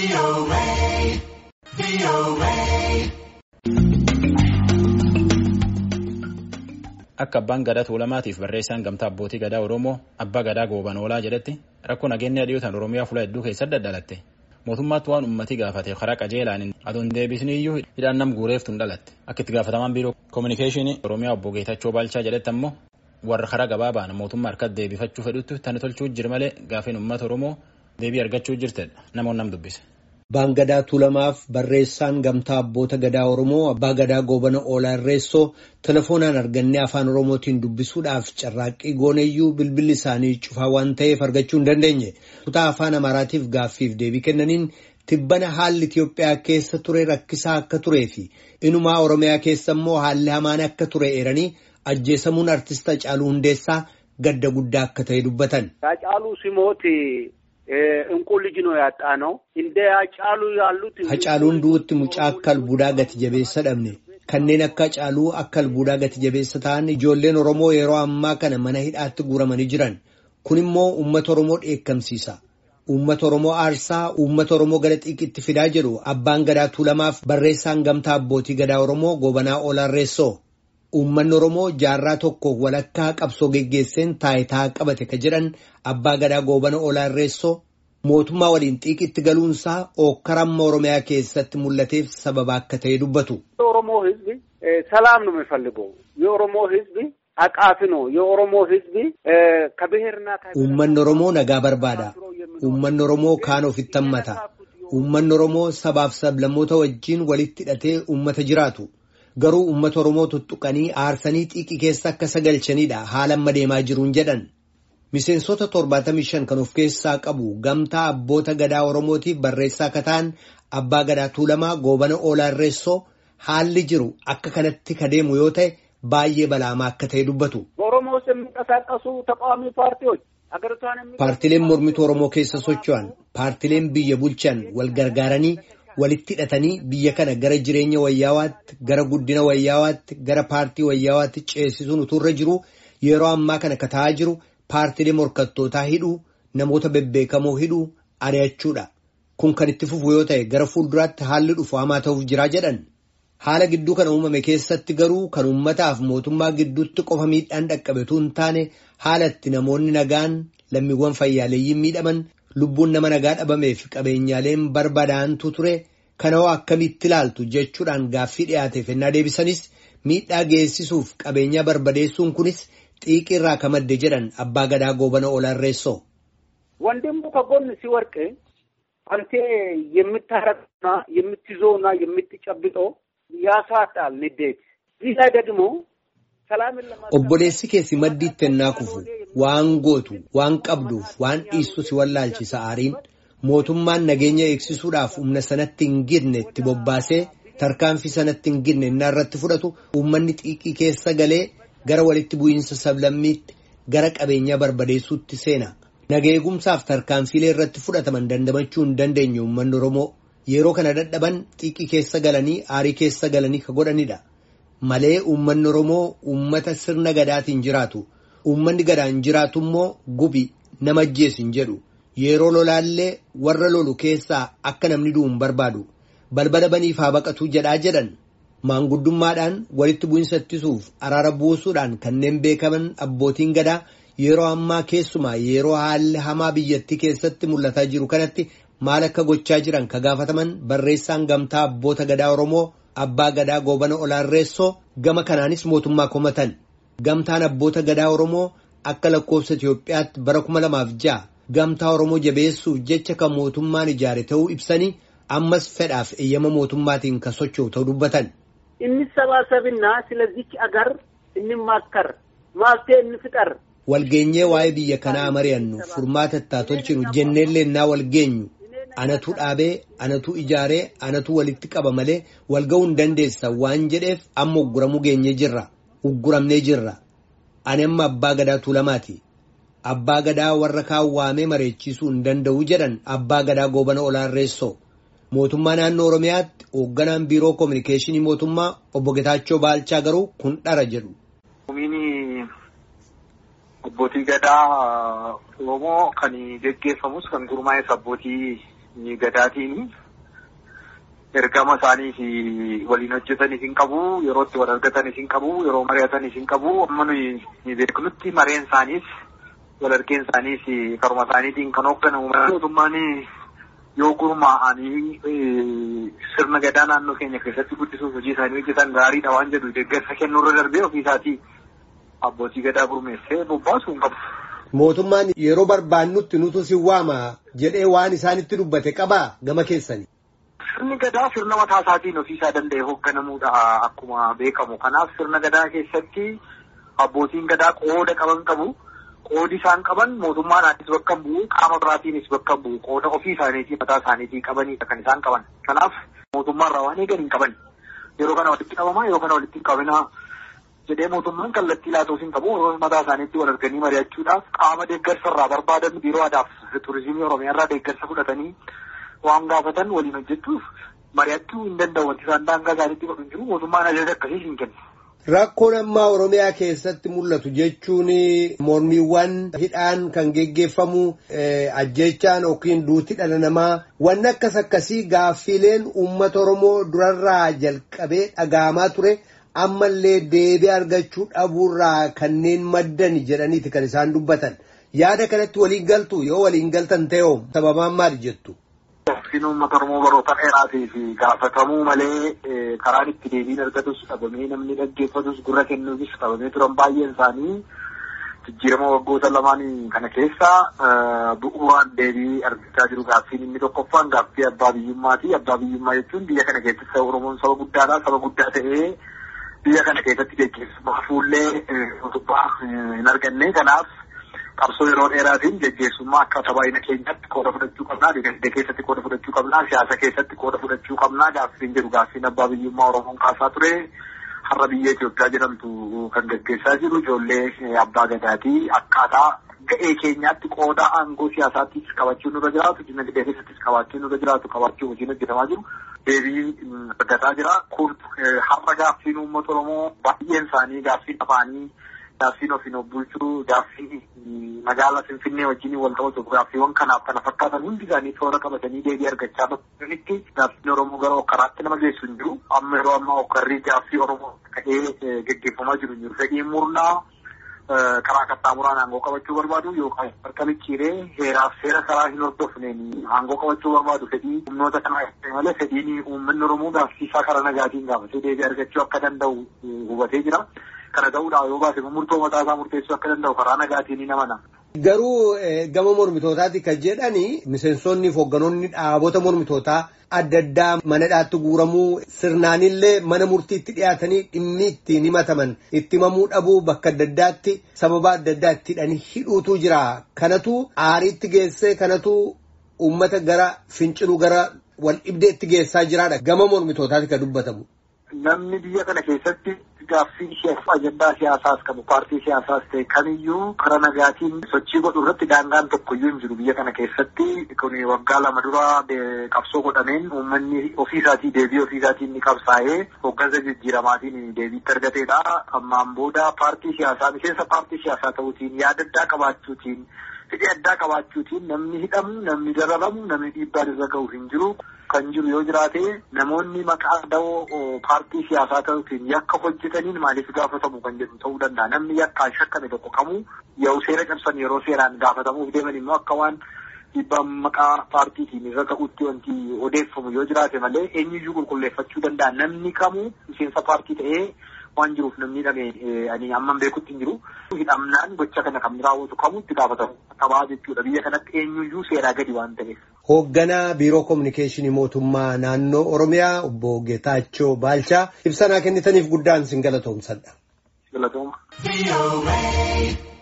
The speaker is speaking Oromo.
Akka abbaan gadaa tuulamaatiif barreessaan gamtaa abbootii gadaa Oromoo abbaa gadaa gooban oolaa jedhetti rakkoo nageenya dhiyootaan Oromiyaa fuula hedduu keessatti daddalatte. Mootummaatti waan uummatii gaafate karaa qajeelaan aduun deebisni iyyuu hidhaan nam guureeftu hin dhalatte. Akka itti gaafatamaan biiroo koominikeeshinii Oromiyaa obbo Geetachoo Baalchaa jedhetti ammoo warra karaa gabaabaan mootummaa harkatti deebifachuu fedhutti tani tolchuu jira malee gaafiin uummata Oromoo deebii argachuu jirtedha. Namoonni nam dubbise. Abbaan gadaa tuulamaaf barreessaan gamtaa abboota gadaa Oromoo abbaa gadaa goobana oolaa irreessoo telefoonaan argannee afaan Oromootiin dubbisuudhaaf carraaqqii gooneyyuu bilbilli isaanii cufaa waan ta'eef argachuu hin dandeenye. Kutaa afaan Amaaraatiif gaaffiif deebii kennaniin tibbana haalli Itiyoophiyaa keessa ture rakkisaa akka turee fi inumaa Oromiyaa keessa immoo haalli hamaan akka ture eeranii ajjeesamuun artista Hacaaluu Hundeessaa gadda guddaa akka ta'e dubbatan. Hacaaluu Simooti እንቁ ልጅ ነው ያጣ ነው እንደ አጫሉ ያሉት Hacaaluun du'utti mucaa akka albuudaa gati jabeessa dhabne kanneen akka Hacaaluu akka albuudaa gati jabeessa ta'an ijoolleen Oromoo yeroo ammaa kana mana hidhaatti guuramanii jiran kun immoo uummata Oromoo dheekkamsiisa. Uummata Oromoo aarsaa uummata Oromoo gara xiiqitti fidaa jedhu abbaan gadaa tuulamaaf barreessaan gamtaa abbootii gadaa Oromoo gobanaa Olaarreessoo. Uummanni Oromoo jaarraa tokko walakkaa qabsoo geggeesseen taayitaa qabate ka jedhan abbaa gadaa goobana olaarreessoo mootummaa waliin xiiqitti galuunsaa ookkaramma Oromiyaa keessatti mul'ateef sababa akka ta'e dubbatu. የኦሮሞ ሕዝብ ሰላም ነው የሚፈልገው። የኦሮሞ ሕዝብ አቃፊ ነው። የኦሮሞ ሕዝብ ከብሔርና Uummanni Oromoo nagaa barbaada. Uummanni Oromoo kaan ofitti hammata. Uummanni Oromoo sabaaf sablammoota wajjin walitti hidhatee uummata jiraatu. Garuu uummata Oromoo tuttuqanii aarsanii xiiqii keessa akka sagalchanidha haala amma deemaa jiruun jedhan. Miseensota 75 kan of keessaa qabu gamtaa abboota gadaa Oromootiif barreessaa akka ta'an abbaa gadaa tuulamaa goobana oolaarreessoo haalli jiru akka kanatti ka deemu yoo ta'e baay'ee balaamaa akka ta'e dubbatu. በኦሮሞ ውስጥ የሚንቀሳቀሱ ተቃዋሚ ፓርቲዎች ሀገሪቷን የሚ Paartileen mormituu Oromoo keessa socho'an, paartileen biyya bulchan wal gargaaranii walitti hidhatanii biyya kana gara jireenya wayyaawaatti, gara guddina wayyaawaatti, gara paartii wayyaawaatti ceesisuun utuurra jiru yeroo ammaa kana ka ta'aa jiru paartilee morkattootaa hidhuu, namoota bebbeekamoo hidhuu, ari'achuudha. Kun kan itti fufu yoo ta'e gara fuulduraatti haalli dhufu hamaa ta'uuf jiraa jedhan. Haala gidduu kana uumame keessatti garuu kan uummataaf mootummaa gidduutti qofa miidhaan dhaqqabetu hin taane haala itti namoonni nagaan lammiiwwan fayyaaleeyyiin miidhaman lubbuun nama nagaa dhabamee fi qabeenyaaleen barbadaa'antu ture kana hoo akkamitti ilaaltu jechuudhaan gaaffii dhiyaateef ennaa deebisanis miidhaa geessisuuf qabeenyaa barbadeessuun kunis xiiqii irraa ka madde jedhan abbaa gadaa goobana olaarreessoo. ወንድሙ ከጎን ሲወርቅ አንተ የምታረቅና የምትይዘውና የምትጨብጠው ያሳጣል ንዴት። ይህ ላይ ደግሞ ሰላምን ለማ Obboleessi keessi maddiitti ennaa kufu waan gootu waan qabduuf waan dhiissu si wallaalchisa aariin mootummaan nageenya eegsisuudhaaf humna sanatti hin girne itti bobbaasee tarkaanfii sanatti hin girne innaa irratti fudhatu uummanni xiiqii keessa galee gara walitti bu'iinsa sablammiitti gara qabeenyaa barbadeessuutti seena. Nageegumsaaf tarkaanfiilee irratti fudhataman dandamachuu hin dandeenye uummanni Oromoo yeroo kana dadhaban xiiqii keessa galanii aarii keessa galanii ka godhanidha. Malee uummanni Oromoo uummata sirna gadaatiin jiraatu. Uummanni gadaan jiraatu immoo gubi nama ajjeesu hin jedhu. Yeroo lolaallee warra lolu keessaa akka namni du'u hin barbaadu. Balbala baniif haa baqatuu jedhaa jedhan. Maanguddummaadhaan walitti bu'insa ittisuuf araara buusuudhaan kanneen beekaman abbootiin gadaa yeroo ammaa keessumaa yeroo haalli hamaa biyyattii keessatti mul'ataa jiru kanatti maal akka gochaa jiran ka gaafataman barreessaan gamtaa abboota gadaa Oromoo abbaa gadaa goobana olaarreessoo gama kanaanis mootummaa komatan. Gamtaan abboota gadaa Oromoo akka lakkoofsa Itiyoophiyaatti bara kuma lamaaf ja'a gamtaa Oromoo jabeessuuf jecha kan mootummaan ijaare ta'uu ibsanii ammas fedhaaf eeyyama mootummaatiin kan socho'u ta'uu dubbatan. እንሰባሰብና ስለዚች አገር እንማከር መፍትሄ እንፍጠር Walgeenyee waa'ee biyya kanaa mari'annu furmaata itti tolchinu jenneellee naa walgeenyu anatu dhaabee anatu ijaaree anatu walitti qaba malee walga'uu hin dandeessa waan jedheef amma ugguramuu geenyee jirra ugguramnee jirra ani amma abbaa gadaa tuulamaati abbaa gadaa warra kaan waamee mareechisuu hin danda'u jedhan abbaa gadaa goobana olaarreessoo mootummaa naannoo oromiyaatti hoogganaan biiroo koominikeeshinii mootummaa obbo Getaachoo Baalchaa garuu kun dhara jedhu. Abbootii gadaa Oromoo kan geggeeffamus kan gurmaa'es abbootii gadaatiin ergama isaaniif waliin hojjetanis hin qabu yeroo itti wal argatanis hin qabu yeroo mari'atanis hin qabu amma nuyi beeknutti mareen isaaniis wal argeen isaaniis karuma isaaniitiin kan hoogganamu mootummaan yoo gurmaa'anii sirna gadaa naannoo keenya keessatti guddisuuf hojii isaanii hojjetan gaariidha waan jedhu deeggarsa kennuurra darbee ofiisaatii abbootii gadaa gurmeessee bobbaasuu hin qabu. Mootummaan yeroo barbaannutti nutu si waama jedhee waan isaanitti dubbate qabaa gama keessanii. Sirni gadaa sirna mataa isaatiin ofiisaa danda'e hoogganamuudha akkuma beekamu. Kanaaf sirna gadaa keessatti abbootiin gadaa qooda qaban qabu. Qoodi isaan qaban mootummaadhaanis bakka bu'u qaama biraatiinis bakka bu'u qooda ofii isaaniitii mataa isaaniitii qabanidha kan isaan qaban. Kanaaf mootummaarraa waan eegan hin qaban. Yeroo kana walitti qabamaa yeroo kana walitti hin qabinaa jedhee mootummaan kallattii laatuuf hin qabu mataa isaaniitti wal arganii mari'achuudhaaf qaama deeggarsa irraa barbaadan biiroo aadaa fi turizimii oromiyaarraa deeggarsa fudhatanii waan gaafatan waliin hojjechuuf mari'achuu hin danda'u wanti isaan daangaa isaaniitti godhu hin jiru mootummaan ajaja akkasii hin kennu. Rakkoon ammaa Oromiyaa keessatti mul'atu jechuun mormiiwwan hidhaan kan geggeeffamu ajjechaan yookiin duuti dhala namaa wanni akkas akkasii gaaffiileen uummata Oromoo durarraa jalqabee dhaga'amaa ture ammallee deebii argachuu dhabuurraa kanneen maddan jedhaniiti kan isaan dubbatan. Yaada kanatti waliin galtu yoo waliin galtan ta'e sababaan maali jettu? Gaaffiin uummata Oromoo baroota dheeraatii fi gaafatamuu malee karaan itti deebiin argatus dhabamee namni dhaggeeffatus gurra kennuufis dhabamee turan baay'een isaanii jijjiirama waggoota lamaan kana keessa bu'uuraan deebii argachaa jiru gaaffiin inni tokkoffaan gaaffii abbaa biyyummaati. Abbaa biyyummaa jechuun biyya kana keessatti Oromoon saba guddaadha. Saba guddaa ta'ee biyya kana keessatti geggeessumaa fuullee utubaa hin arganne kanaaf qabsoo yeroo dheeraatiin geggeessummaa akka tabaayina keenyatti qooda fudhachuu qabnaa dinagdee keessatti qooda fudhachuu qabnaa siyaasa keessatti qooda fudhachuu qabnaa gaaffiin jedhu gaaffiin abbaa biyyummaa oromoon kaasaa ture har'a biyya Itoophiyaa jedhamtu kan geggeessaa jiru ijoollee abbaa gadaatii akkaataa ga'ee keenyaatti qooda aangoo siyaasaattis qabachuu nurra jiraatu dinagdee keessattis qabaachuu nurra jiraatu qabachuu hojiin hojjetamaa jiru deebii argataa jira kun har'a gaaffiin uummata oromoo baay'een isaanii gaaffiin afaanii gaaffiin ofiin of bulchuu gaaffii magaalaa finfinnee wajjin wal qabatu gaaffiiwwan kanaaf kana fakkaatan hundi isaanii toora qabatanii deebii argachaa bakka gaaffiin oromoo gara okkaraatti nama geessu hin jiru amma yeroo ammaa okkarrii gaaffii oromoo ka'ee geggeeffamaa jiru hin jiru fedhiin murnaa karaa qaxxaamuraan aangoo qabachuu barbaadu yookaan harka micciiree heeraaf seera karaa hin hordofneen aangoo qabachuu barbaadu fedhii humnoota kanaa malee fedhiin uummanni oromoo gaaffiisaa karaa nagaatiin gaafatee deebii argachuu akka danda'u hubatee jira. kana ta'uudhaan yoo baase murtoo mataa isaa murteessuu akka danda'u karaa nagaatiin ni namana. Garuu gama mormitootaati kan jedhani miseensonni fi hoogganoonni dhaabota mormitootaa adda addaa mana hidhaatti guuramuu sirnaanillee mana murtiitti dhiyaatanii dhimmi ittiin himataman itti himamuu dhabuu bakka adda addaatti sababa adda addaa itti hidhanii hidhuutu jira. Kanatu aariitti geessee kanatu uummata gara finciluu gara wal dhibdeetti geessaa jiraadha. Gama mormitootaati kan dubbatamu. Namni biyya kana keessatti gaaffii siyaasa ajandaa siyaasaas qabu paartii siyaasaas ta'e kamiyyuu karaa nagaatiin sochii godhu irratti daangaan tokkoyyuu hin jiru biyya kana keessatti kun waggaa lama dura qabsoo godhameen uummanni ofiisaatii deebii ofiisaatiin ni qabsaa'ee hoggansa jijjiiramaatiin deebiitti argateedha. Ammaan booda paartii siyaasaa miseensa paartii siyaasaa ta'uutiin yaada addaa qabaachuutiin fedhii addaa qabaachuutiin namni hidhamu namni dararamu namni dhiibbaan irra ga'u hin jiru. kan jiru yoo jiraate namoonni maqaa da'oo paartii siyaasaa ta'uutiin yakka hojjetaniin maaliif gaafatamu kan jedhu ta'uu danda'a. Namni yakkaan shakkame tokko kamuu yoo seera cabsan yeroo seeraan gaafatamuuf deeman immoo akka waan dhiibbaan maqaa paartiitiin irra ta'utti wanti odeeffamu yoo jiraate malee eenyuyyuu qulqulleeffachuu danda'a. Namni kamuu miseensa paartii ta'ee waan jiruuf namni hidhame ani amman beekutti hin jiru. Hidhamnaan gocha kana kan raawwatu kamuu itti gaafatamu qabaa jechuudha. Biyya kanatti eenyuyyuu seeraa gadi waan ta'eef. Hoogganaa Biiroo Kominikeeshinii Mootummaa Naannoo Oromiyaa Obbo Geetaachoo Baalchaa ibsa nuu kennitaniif guddaan sin galatoomsadha. Galatooma.